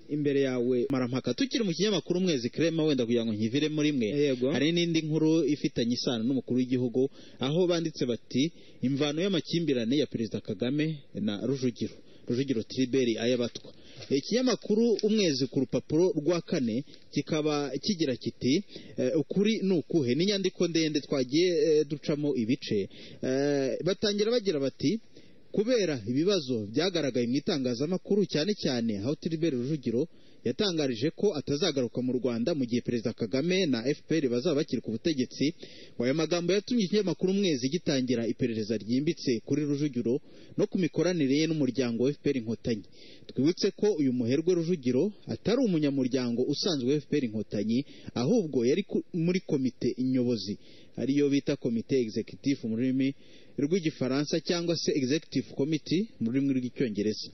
imbere yawe marampaka tukiri mu kinyamakuru umwezi kirema wenda kugira ngo nkiviremo rimwe Yego. hari n'indi nkuru ifitanye isano n'umukuru w'igihugu aho banditse bati imvano y'amakimbirane ya perezida kagame na rujugiro rujugiro tiriberi ayabatwa ikinyamakuru umwezi ku rupapuro rwa kane kikaba kigira kiti eh, ukuri ni ukuhe n'inyandiko ndende twagiye eh, ducamo ibice Eh, batangira bagira bati kubera ibibazo byagaragaye mu itangazamakuru cyane cyane aho Tilibert Rujugiro yatangarije ko atazagaruka mu Rwanda mu gihe Perezida Kagame na FPR bazaba bakiri ku butegetsi ngo aya magambo yatumye ikinyamakuru umwezi gitangira iperereza ryimbitse kuri Rujugiro no ku mikoranire ye n'umuryango wa FPR Inkotanyi twibutse ko uyu muherwe Rujugiro atari umunyamuryango usanzwe wa FPR Inkotanyi ahubwo yari ku- muri komite nyobozi ariyo bita komite executive mu rurimi rw'igifaransa cyangwa se executive committee mu rurimi rw'icyongereza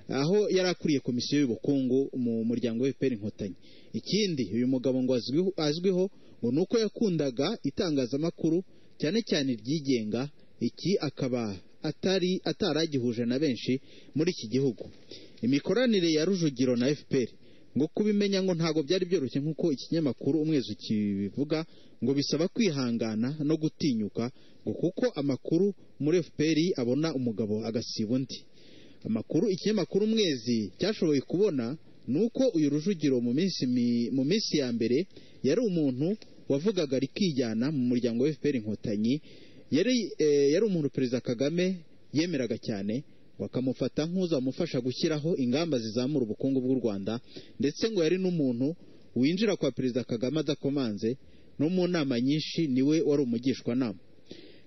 aho yari akuriye komisiyo y'ubukungu mu muryango wa FPR inkotanyi ikindi uyu mugabo ngo azwiho, azwiho ngo ni uko yakundaga itangazamakuru cyane cyane iryigenga iki akaba atari ataragihuje na benshi muri iki gihugu imikoranire ya rujugiro na FPR ngo kubimenya ngo ntabwo byari byoroshye nk'uko ikinyamakuru umwezi ukibivuga ngo bisaba kwihangana no gutinyuka ngo kuko amakuru muri FPR abona umugabo agasiba undi amakuru ikinyamakuru umwezi cyashoboye kubona ni uko uyu rujugiro mu minsi mi- mu minsi ya mbere yari umuntu wavugaga rikijyana mu muryango wa FPR inkotanyi yari eh, yari umuntu perezida Kagame yemeraga cyane bakamufata nk'uzamufasha gushyiraho ingamba zizamura ubukungu bw'u Rwanda ndetse ngo yari n'umuntu winjira kwa Perezida Kagame adakomanze no mu nama nyinshi niwe wari umugishwanama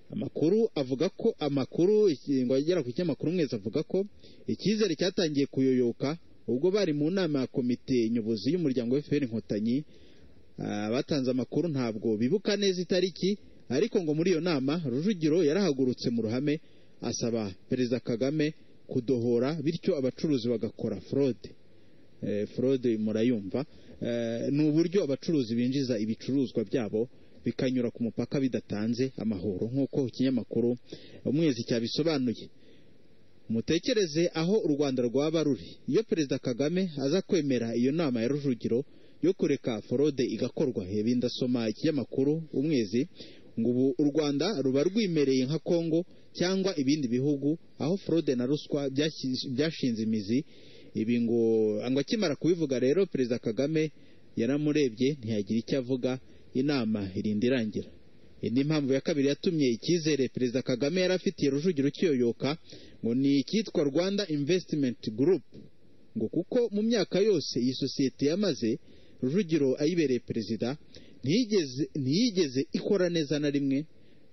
amakuru avuga ko amakuru iki- ngo agera ku kinyamakuru mwezi avuga ko icyizere cyatangiye kuyoyoka ubwo bari mu nama ya komite nyobozi y'umuryango wa FPR Inkotanyi Ah, batanze amakuru ntabwo bibuka neza itariki ariko ngo muri iyo nama rujugiro yarahagurutse mu ruhame asaba perezida kagame kudohora bityo abacuruzi bagakora fraude Eh, fraude murayumva Eh, ni uburyo abacuruzi binjiza ibicuruzwa byabo bikanyura ku mupaka bidatanze amahoro nk'uko ikinyamakuru umwezi cyabisobanuye mutekereze aho u rwanda rwaba ruri iyo perezida kagame aza kwemera iyo nama ya rujugiro yo kureka forode igakorwa ibi ndasoma ikinyamakuru umwezi ngo ubu u rwanda ruba rwimereye nka kongo cyangwa ibindi bihugu aho forode na ruswa byashyize- byashinze imizi ibi ngo ngo akimara kubivuga rero perezida kagame yaramurebye ntiyagira icyo avuga inama irinda irangira indi mpamvu ya kabiri yatumye icyizere perezida kagame yari afitiye rujugiro kiyoyoka ngo ni icyitwa rwanda investment group ngo kuko mu myaka yose iyi sosiyete yamaze rujugiro ayibereye perezida ntiyigeze ntiyigeze ikora neza na rimwe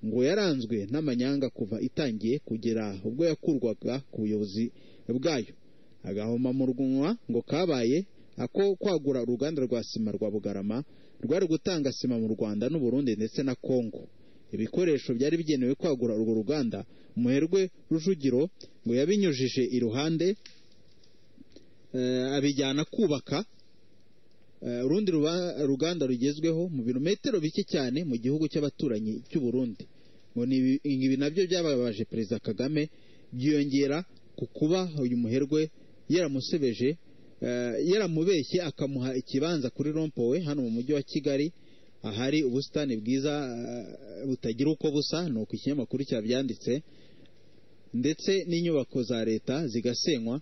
ngo yaranzwe n'amanyanga kuva itangiye kugera ubwo yakurwaga ku buyobozi bwayo agahoma mu rwunwa ngo kabaye ako kwagura uruganda rwa sima rwa bugarama rwari gutanga sima mu rwanda n'uburundi ndetse na kongo ibikoresho byari bigenewe kwagura urwo ruganda umuherwe rujugiro ngo yabinyujije iruhande eh, abijyana kubaka Eh, urundi ruba- ruganda rugezweho mu birometero bike cyane mu gihugu cy'abaturanyi cy'u Burundi ngo ni ibi- ibi nabyo byababaje perezida Kagame byiyongera ku kuba uyu muherwe yaramusebeje eh, yaramubeshye akamuha ikibanza kuri rompowe hano mu mujyi wa Kigali ahari ubusitani bwiza eh, butagira uko busa ni uko ikinyamakuru cyabyanditse ndetse n'inyubako za leta zigasenywa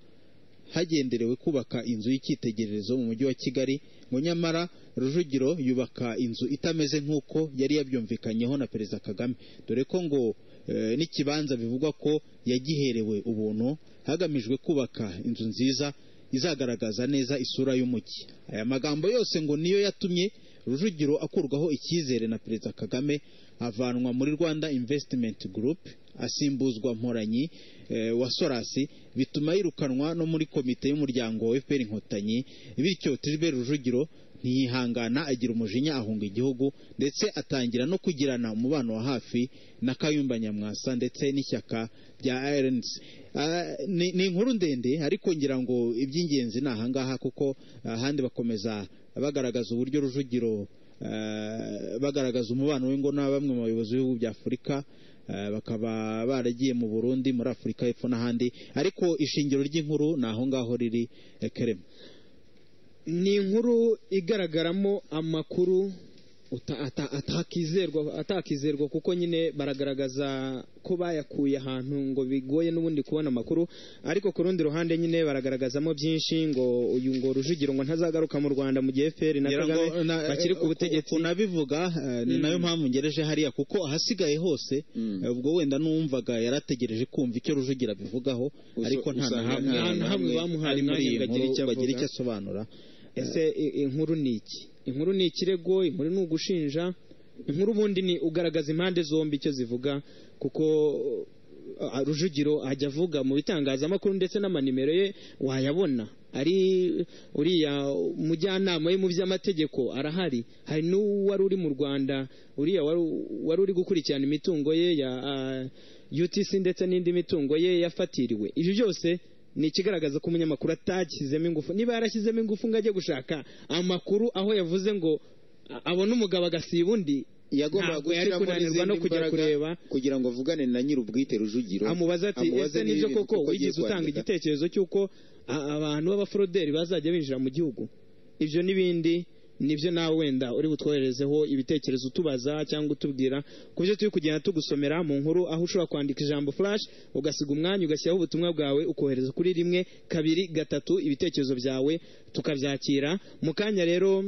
hagenderewe kubaka inzu y'icyitegererezo mu mujyi wa Kigali ngo nyamara Rujugiro yubaka inzu itameze nk'uko yari yabyumvikanyeho na Perezida Kagame dore ko ngo eh, n'ikibanza bivugwa ko yagiherewe ubuntu hagamijwe kubaka inzu nziza izagaragaza neza isura y'umujyi aya magambo yose ngo niyo yatumye Rujugiro akurwaho icyizere na Perezida Kagame avanwa muri Rwanda Investment Group asimbuzwa Mporanyi eh, wa Sorasi bituma yirukanwa no muri komite y'umuryango wa FPR Inkotanyi bityo Tribert Rujugiro ntiyihangana agira umujinya ahunga igihugu ndetse atangira no kugirana umubano wa hafi na Kayumba Nyamwasa ndetse n'ishyaka rya RNC Ah, ni ni inkuru ndende ariko ngira ngo iby'ingenzi ni ahangaha kuko ahandi bakomeza bagaragaza uburyo Rujugiro eh, bagaragaza umubano we ngo na bamwe mu bayobozi b'ibihugu bya Afurika eh, bakaba baragiye mu Burundi muri Afurika y'Epfo n'ahandi ariko ishingiro ry'inkuru ni aho ngaho riri eh, kerema ni inkuru igaragaramo amakuru uta- ata- atakizerwa atakizerwa kuko nyine baragaragaza ko bayakuye ahantu ngo bigoye n'ubundi kubona amakuru ariko ku rundi ruhande nyine baragaragazamo byinshi ngo uyu ngo rujugiro ngo ntazagaruka mu rwanda mu gihe feri na ngira ngo kagame na- bakiri ku uku- butegetsi ukuntu abivuga eh, ni nayo mpamvu ngereje hariya kuko ahasigaye hose eh, ubwo wenda n'uwumvaga yarategereje kumva icyo rujugira abivugaho Usa- ariko nta na usanga hamwe nta na hamwe bamuhaye ari muri umwanya iyi ngo agire nkuru icyo bagira avuga. icyo asobanura ese i- inkuru ni iki inkuru ni ikirego inkuru ni ugushinja inkuru ubundi ni ugaragaza impande zombi icyo zivuga kuko uh, rujugiro ajya avuga mu bitangazamakuru ndetse n'amanimero ye wayabona ari uriya mujyanama we mu by'amategeko arahari hari n'uwari uri mu rwanda uriya wari, wari uri gukurikirana imitungo ye ya uh, utc ndetse n'indi mitungo ye yafatiriwe ibyo byose ni ikigaragaza ko umunyamakuru atashyizemo ingufu niba yarashyizemo ingufu ngo ajye gushaka amakuru aho yavuze ngo a- abone umugabo agasiba undi yagombaga ntabwo yari gushyiramo kunanirwa no n'izindi kujya mbaraga kureba kugira ngo avugane na nyir'ubwite rujugiro amubaza ati ese amubaze niba nibyo ibintu koko koko agiye wigeze utanga kwandika." igitekerezo cy'uko a- abantu b'abaforoderi bazajya binjira mu gihugu ibyo n'ibindi nibyo nawe wenda uri butwoherezeho ibitekerezo utubaza cyangwa utubwira ku byo turi kugenda tugusomera mu nkuru aho ushobora kwandika ijambo flash ugasiga umwanya ugashyiraho ubutumwa bwawe ukohereza kuri rimwe kabiri gatatu ibitekerezo byawe tukabyakira mu kanya rero